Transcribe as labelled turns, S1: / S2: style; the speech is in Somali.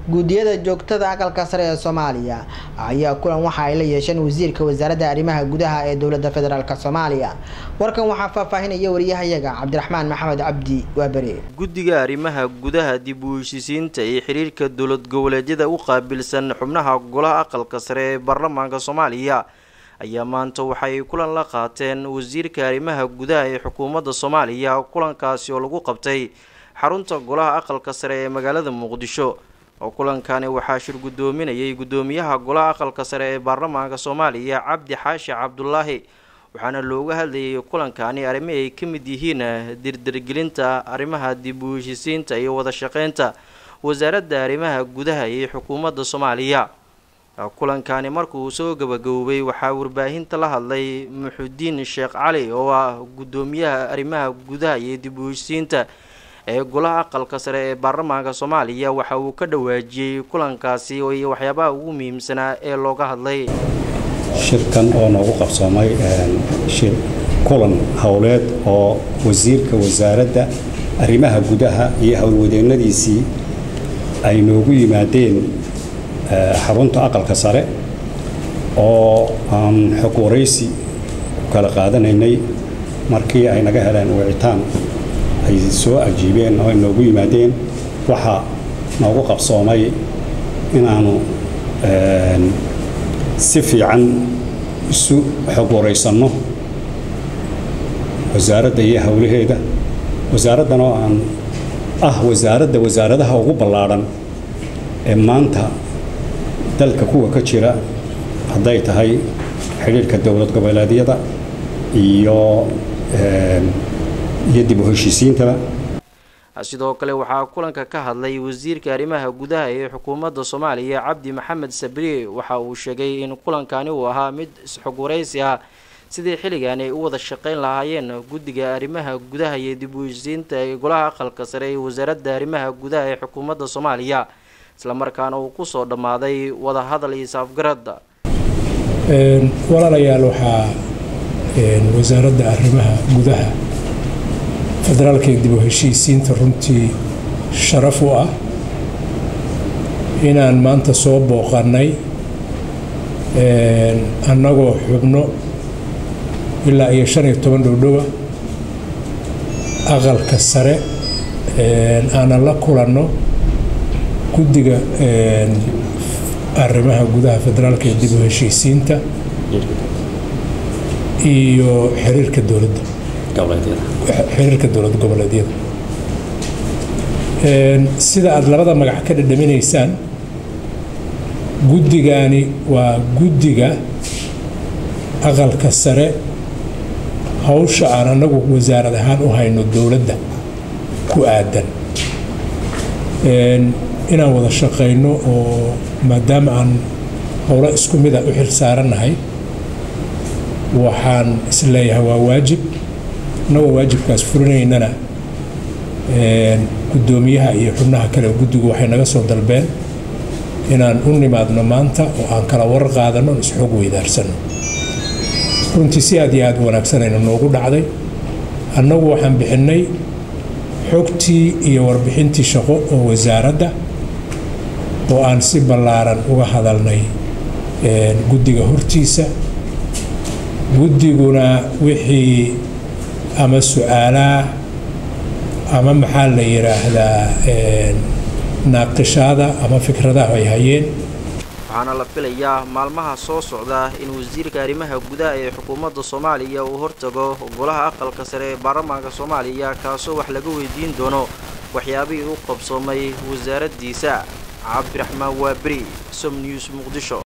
S1: guddiyada joogtada aqalka sare ee soomaaliya ayaa kulan waxa ay la yeesheen wasiirka wasaaradda arrimaha gudaha ee dowladda federaalk soomaaliya warkan waxaa faahfaahinaya wariyahayaga cabdiraxmaan maxamed cabdi waabere
S2: guddiga arrimaha gudaha dib u heshisiinta iyo xiriirka dowlad goboleedyada u qaabilsan xubnaha golaha aqalka sare ee baarlamaanka soomaaliya ayaa maanta waxay kulan la qaateen wasiirka arrimaha gudaha ee xukuumadda soomaaliya kulankaasi oo lagu qabtay xarunta golaha aqalka sare ee magaalada muqdisho oo kulankani waxaa shir guddoominayay guddoomiyaha golaha aqalka sare ee baarlamaanka soomaaliya cabdi xaashi cabdulaahi waxaana looga hadlayay kulankani arrimi ay ka mid yihiin dirdirgelinta arrimaha dib u heshisiinta iyo wada shaqeynta wasaaradda arrimaha gudaha iyo xukuumadda soomaaliya kulankani markuu soo gabagaboobay waxaa warbaahinta la hadlay muxudiin sheekh cali oo ah guddoomiyaha arrimaha gudaha iyo dib u heshisiinta ee golaha aqalka sare ee baarlamaanka soomaaliya waxa uu ka dhawaajiyey kulankaasi iyo waxyaabaha ugu muhiimsanaa ee looga hadlay
S3: shirkan oo noogu qabsoomay shir kulan howleed oo wasiirka wasaaradda arrimaha gudaha iyo howlwadeennadiisii ay noogu yimaadeen xarunta aqalka sare oo aan xog waraysi ku kala qaadanaynay markii ay naga heleen wicitaan ay soo ajiibeen oo ay noogu yimaadeen waxaa noogu qabsoomay inaanu si fiican isu xog waraysanno wasaaradda iyo howlaheeda wasaaraddan oo aan ah wasaaradda wasaaradaha ugu ballaadhan ee maanta dalka kuwa ka jira hadday tahay xidhiirhka dowlad goboleedyada iyo iyo dib u heshiisiintaba
S2: sidoo kale waxaa kulanka ka hadlay wasiirka arrimaha gudaha ee xukuumadda soomaaliya cabdi maxamed sabriye waxa uu sheegay in kulankani uu ahaa mid isxog waraysi ah sidii xilligan ay u wada shaqeyn lahaayeen guddiga arrimaha gudaha iyo dib u heshisiinta ee golaha aqalka sare ee wasaaradda arrimaha gudaha ee xukuumadda soomaaliya islamarkaana uu kusoo dhammaaday wadahadal iyo saafgaradda
S4: walaalayaal waxaa wasaaradda arrimaha gudaha federaalka ee dib u heshiisiinta runtii sharaf u ah inaan maanta soo booqannay annagoo xubno ilaa iyo shan iyo toban dhowdhowa aqalka sare aanan la kulanno guddiga arrimaha gudaha federaalka ee dib u heshiisiinta iyo xiriirka dowladda xiriirka dowlad goboleedyada sida aada labada magac ka dhadhaminaysaan guddigani waa guddiga aqalka sare hawsha aan annagu wasaarad ahaan u hayno dowladda ku aadan inaan wada shaqayno oo maadaama aan howlo isku mida u xil saarannahay waxaan isleeyahay waa waajib annagoo waajibkaas fulinaynana guddoomiyaha iyo xubnaha kale guddigu waxay naga soo dalbeen inaan u nimaadno maanta oo aan kala war qaadanno on isxoog weydaarsano runtii si aad iyo aad u wanaagsanayna noogu dhacday annagu waxaan bixinnay xogtii iyo warbixintii shaqo oo wasaaradda oo aan si ballaaran uga hadalnay guddiga hortiisa guddiguna wixii ama su-aalaha ama maxaa la yidhaahdaa naaqishaada ama fikradaha ay hayeen
S2: waxaana la filayaa maalmaha soo socda in wasiirka arrimaha gudaha ee xukuumadda soomaaliya uu hortago golaha aqalka sare ee baarlamaanka soomaaliya kaasoo wax laga weydiin doono waxyaabihii u qabsoomay wasaaraddiisa cabdiraxmaan waaberi som news muqdisho